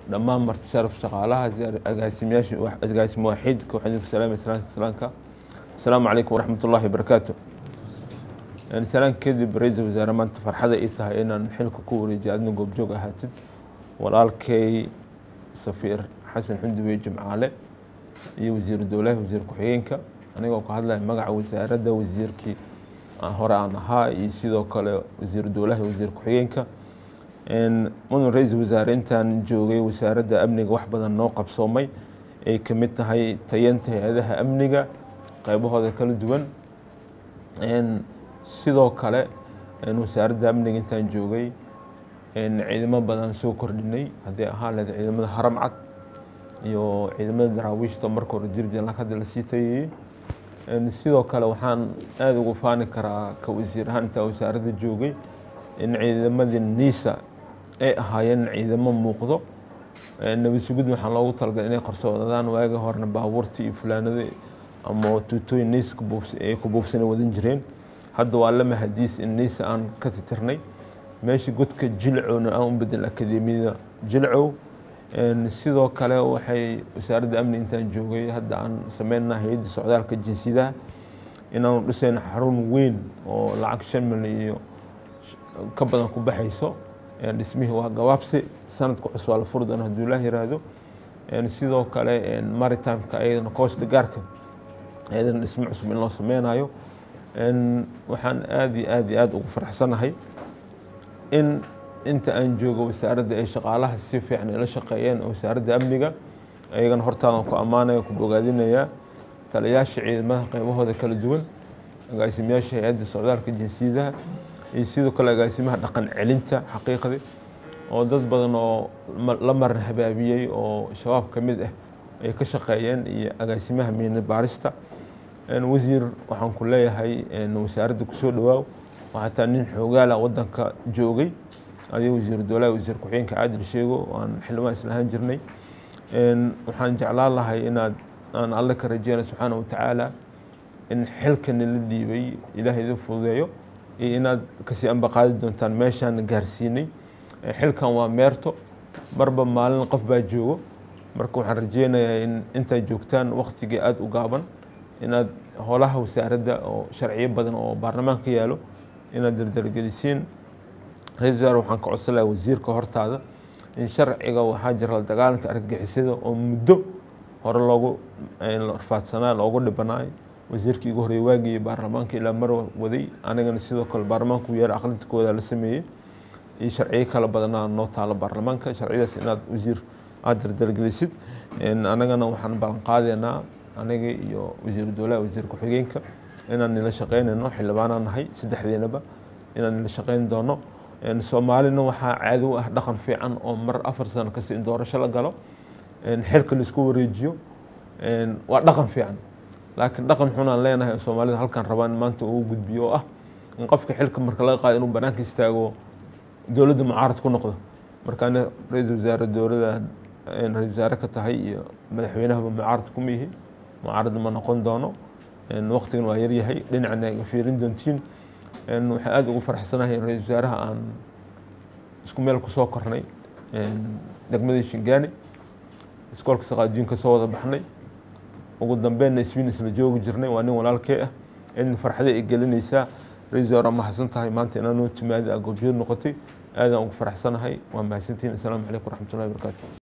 dhammaan marti sharaf shaqaalaha agaasimayaasha agaasimo waaxidka waxaan idinku salaamay salaanta islaamka asalaamu calaykum waraxmat ullahi wabarakaatu salaan kadib ra-iisul wasaare maanta farxada ii tahay inaan xilka ku wareejiyo adna goobjoog ahaatid walaalkay safiir xasan xunduwey jimcaale iyo wasiiru dowlaha wasiir ku-xigeenka anigoo ka hadlaya magaca wasaaradda wasiirkii hore aan ahaa iyo sidoo kale wasiiru dowlaha wasiir ku-xigeenka mudan ra-iisul wasaare intaan joogay wasaaradda amniga wax badan noo qabsoomay ay ka mid tahay tayanta hay-adaha amniga qaybahooda kala duwan sidoo kale wasaaradda amniga intaan joogay ciidamo badan soo kordhinay haddii ahaan lahayd ciidamada haram cad iyo ciidamada daraawiishta marka hore jirjan hadda lasii tayayey sidoo kale waxaan aada ugu faani karaa ka wasiir ahaan intaa wasaaradda joogay in ciidamadii niisa ay ahaayeen ciidamo muuqdo nabad sugud waxaa loogu talagalay inay qarsoodadaan waagi horena baabuurtii iyo fulaanada ama tuutooyin niisa ay ku buufsana wadan jireen hadda waa lama hadiis in niisa aan ka titirnay meesha godka jilcowna aan u bedel akademiyada jilcow sidoo kale waxay wasaaradda amni intaan joogay hadda aan sameynaa hay-adda socdaalka jinsiyadaha inaanu dhisayno xarun weyn oo lacag shan milyan iyo ka badan ku baxayso dhismihii waa gabaabsi sanadka cusub waa la furi doona hadduu ilaah yiraahdo sidoo kale maritimeka ayadana koosta gaarka ayadana dhismo cusub in loo sameynayo waxaan aada iyo aada iyo aada ugu faraxsanahay in inta aan joogo wasaaradda ay shaqaalaha si fiican ila shaqeeyeen oo wasaaradda amniga ayagana hortaadan ku ammaanaya ku bogaadinaya taliyaasha ciidamada qaybahooda kala duwan agaasimayaasha hay-adda socdaalka jinsiyadaha iyo sidoo kale agaasimaha dhaqan celinta xaqiiqdii oo dad badan oo la maran habaabiyey oo shabaab ka mid ah ay ka shaqeeyeen iyo agaasimaha miina baarista wasiir waxaan ku leeyahay wasaaradda kusoo dhawaaw xataa nin xoogaala wadanka joogay adiga wasiiru dowlaha wasiir ku-xigeenka caadil sheego aan xildhibaan islahaan jirnay waxaan jeclaan lahay inaad aan alle ka rajeyna subxaana watacaala in xilkani la dhiibay ilaahay idin fududeeyo iyo inaad kasii ambaqaadi doontaan meeshaan gaarsiinay xilkan waa meerto marba maalin qof baa joogo marka waxaan rajeynayaa in intaad joogtaan waktigii aada u gaaban inaad howlaha wasaaradda oo sharciyo badan oo baarlamaanka yaalo inaad dardargelisiin ra-isul wasaar waxaan ka codsan lahaa wasiirka hortaada in sharciga waxaa jira la dagaalanka argagixisada oo muddo hore loogu rafaadsanaa loogu dhibanaay wasiirkii igu horreeyay waagii baarlamaanka ilaa mar waday anigana sidoo kale baarlamaanku yeer aqrinta kooda la sameeyey iyo sharciyo kala badanaa noo taalo baarlamaanka sharciyadaas inaad wasiir aada dardargelisid anagana waxaan ballan qaadeynaa aniga iyo wasiiru dowlaha wasiir ku-xigeenka inaan nila shaqeynayno xildhibaanaan nahay saddexdeenaba inaan nila shaqeyn doono soomaalina waxaa caadi u ah dhaqan fiican oo mar afar sano kasta in doorasho la galo xilka laisku wareejiyo waa dhaqan fiican laakiin dhaqan xunaan leenahay oo soomaalida halkan rabaan maanta ugu gudbiyo oo ah in qofka xilka marka laga qaado inuu banaanka istaago dowladda mucaarad ku noqdo markaana ra-iisul wasaare dowladda ra-isul wasaare ka tahay iyo madaxweynahaba mucaarad kuma yihi mucaarad ma noqon doono waqtigan waa yaryahay dhinacna ay fiirin doontiin waxaan aada ugu faraxsanahay ra-isul wasaaraha aan isku meel kusoo kornay degmadii shingaani iskoolka saqaajiinka soo wada baxnay ugu dambeynna iswiin isla joogi jirnay waa nin walaalkee ah in farxada ay gelinaysaa ra-isul wasaare mahadsan tahay maanta inaa noo timaada goobjood noqotay aadaan ugu faraxsanahay waa mahadsantihin asalaamu calaykum waraxmatullahi wabarakaatu